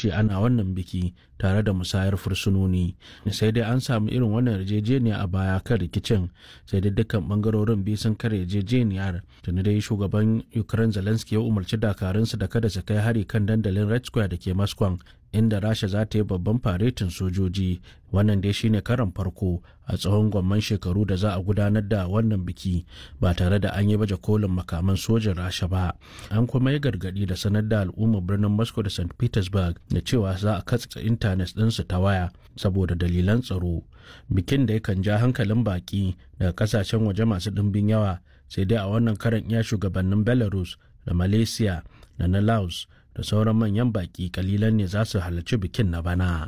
kashe ana wannan biki tare da musayar fursunoni sai dai an samu irin wannan yarjejeniya a baya kan rikicin sai dai dukkan bangarorin biyu sun kare yarjejeniyar tuni dai shugaban ukraine zelensky ya umarci dakarunsu da kada su kai hari kan dandalin red square da ke moscow inda rasha za ta yi babban faretin sojoji wannan dai shine karan farko a tsawon gwamman shekaru da za a gudanar da wannan biki ba tare da an yi baje kolin makaman sojin rasha ba an kuma yi gargadi da sanar da al'ummar birnin moscow da st petersburg da cewa za a katsa intanet ɗinsu ta waya saboda dalilan tsaro bikin da yakan ja hankalin baki daga kasashen waje masu ɗimbin yawa sai dai a wannan karan iya shugabannin belarus da malaysia da na laos da sauran manyan baki kalilan ne za su halarci bikin na bana.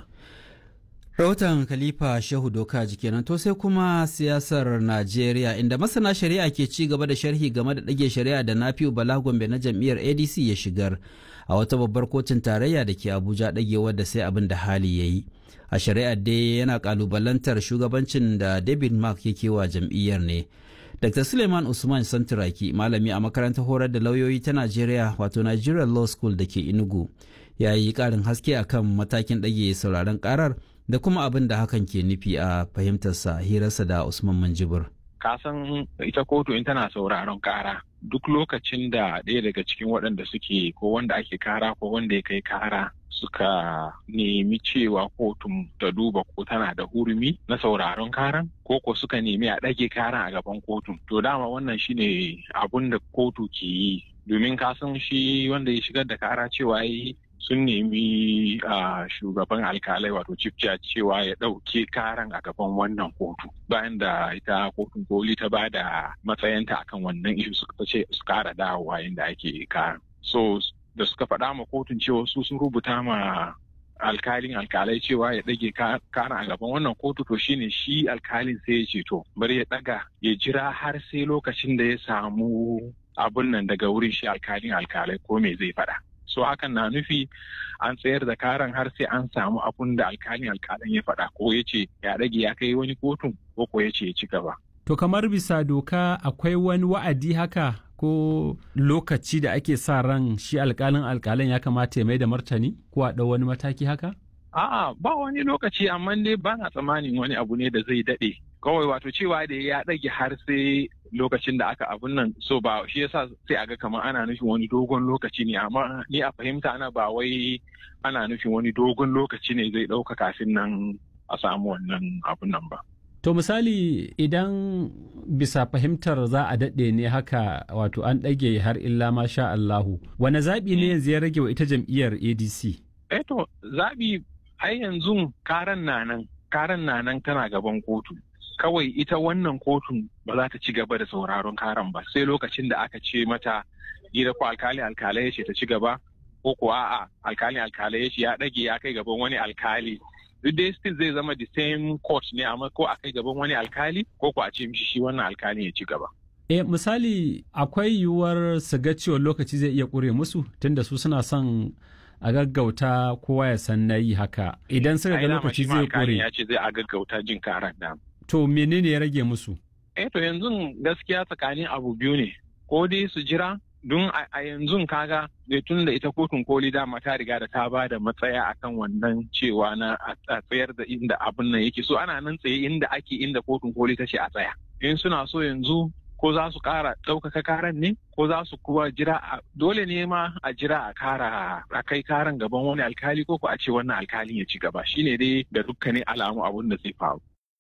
rahoton khalifa shehu doka kenan to sai kuma siyasar najeriya inda masana shari'a ke ci gaba da sharhi game da ɗage shari'a da nafi'u bala gombe na jam'iyyar adc ya shigar a wata babbar kotun tarayya da ke abuja ɗagewar da sai abin da hali ya yi a shari'ar dai yana kalubalantar shugabancin da david mark yake wa jam'iyyar ne Dr. Suleiman Usman Santuraki, malami a makarantar horar da lauyoyi ta Najeriya wato Nigerian Law School da ke Enugu, ya yi ƙarin haske akan matakin ɗage sauraron ƙarar da kuma abin da hakan ke nufi a fahimtarsa hirarsa da Usman Manjibur. Kasan ita kotu in tana sauraron ƙara duk lokacin da ɗaya daga cikin waɗanda suke ko wanda ake kara ko wanda ya kai kara suka nemi cewa kotun ta duba ko tana da hurumi na sauraron karan ko ko suka nemi a ɗage karan a gaban kotun to dama wannan shine abun da kotu ke yi domin kasan shi wanda ya shigar da kara cewa yi sun nemi a shugaban alkalai wato chief judge cewa ya ɗauke karan a gaban wannan kotu bayan da ita kotun koli ta ba da matsayinta akan wannan ishu suka ce su kara dawowa inda ake karan so da suka faɗa ma kotun cewa su sun rubuta ma alkalin alkalai cewa ya ɗage karan a gaban wannan kotu to shine shi alkalin sai ya ce to bari ya ɗaga ya jira har sai lokacin da ya samu abun nan daga wurin shi alkalin alkalai ko me zai faɗa so hakan na nufi an tsayar da karan har sai an samu abun da alkalin alkalin ya faɗa ko ya ce ya rage ya kai wani kotun ko ko ya ce ya ci gaba. To kamar bisa doka akwai wani wa'adi haka ko lokaci da ake sa ran shi alkalin alkalin ya kamata ya mai da martani ko a ɗau wani mataki haka? A'a ba wani lokaci amma dai ba na tsammanin wani abu ne da zai daɗe. Kawai wato cewa da ya ɗage har sai lokacin da aka abun nan so ba shi yasa sai aga kamar ana nufin wani dogon lokaci ne amma ni a fahimta ana ba wai ana nufin wani dogon lokaci ne zai ɗauka kafin nan a samu wannan abun nan ba. To misali idan bisa fahimtar za a daɗe ne haka wato an ɗage har illa ma sha Allahu wane zaɓi ne yanzu ya rage wa ita jam'iyyar ADC? Eh to zaɓi ai yanzu karan na nan karan na nan tana gaban kotu. kawai ita wannan kotun ba za ta ci gaba da sauraron karan ba sai lokacin da aka ce mata gida ko alkali alkalai ya ce ta ci gaba ko ko a'a alkali alkalai ya ce ya dage ya kai gaban wani alkali duk dai still zai zama the same court ne amma ko a kai gaban wani alkali ko ko a ce mishi shi wannan alkali ya ci gaba E misali akwai yiwuwar su ga cewa lokaci zai iya ƙure musu tunda su suna son a gaggauta kowa ya san na yi haka idan suka ga lokaci zai ƙure. ya ce zai a gaggauta jin karan da. To menene ya rage musu? Eh to yanzu gaskiya tsakanin abu biyu ne. Ko dai su jira don a yanzu kaga da tun da ita kotun koli dama ta riga da ta ba da matsaya akan wannan cewa na a tsayar da inda abin nan yake so ana nan tsaye inda ake inda kotun koli ta ce a tsaya. In suna so yanzu ko za su kara ɗaukaka karan ne ko za su kuwa jira dole ne ma a jira a kara a kai karan gaban wani alkali ko ko a ce wannan alkalin ya ci gaba shine dai da dukkanin alamu abun da zai faru.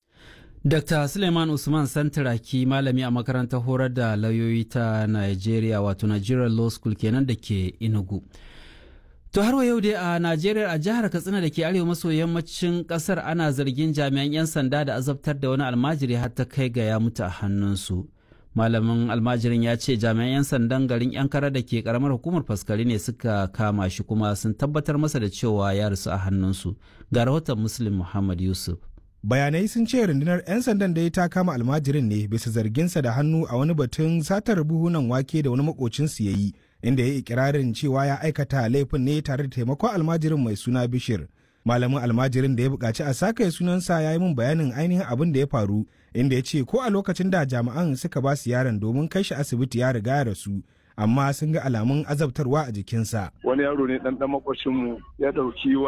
Dr. Suleiman Usman Santaraki malami a makarantar horar da lauyoyi ta Nigeria wato Nigerian Law School kenan da ke Enugu. To har yau dai a Najeriya a jihar Katsina da ke arewa maso yammacin kasar ana zargin jami'an 'yan sanda da azabtar da wani almajiri har ta kai ga ya mutu a hannunsu. Malamin almajirin ya ce jami'an 'yan sandan garin 'yan kara da ke karamar hukumar faskari ne suka kama shi kuma sun tabbatar masa da cewa ya rasu a hannunsu. Ga rahoton Muslim Muhammad Yusuf. bayanai sun ce rundunar 'yan sandan da ya ta kama almajirin ne bisa zarginsa da hannu a wani batun satar buhunan wake da wani makocinsu ya yi inda ya yi ikirarin cewa ya aikata laifin ne tare da taimakon almajirin mai suna bishir malamin almajirin da ya buƙaci a saka sunansa ya yi min bayanin ainihin abin da ya faru inda ya ce ko a lokacin da jami'an suka ba su yaron domin kai shi asibiti ya riga ya rasu amma sun ga alamun azabtarwa a jikinsa. Wani yaro ne ɗan ɗan makwacinmu ya ɗauki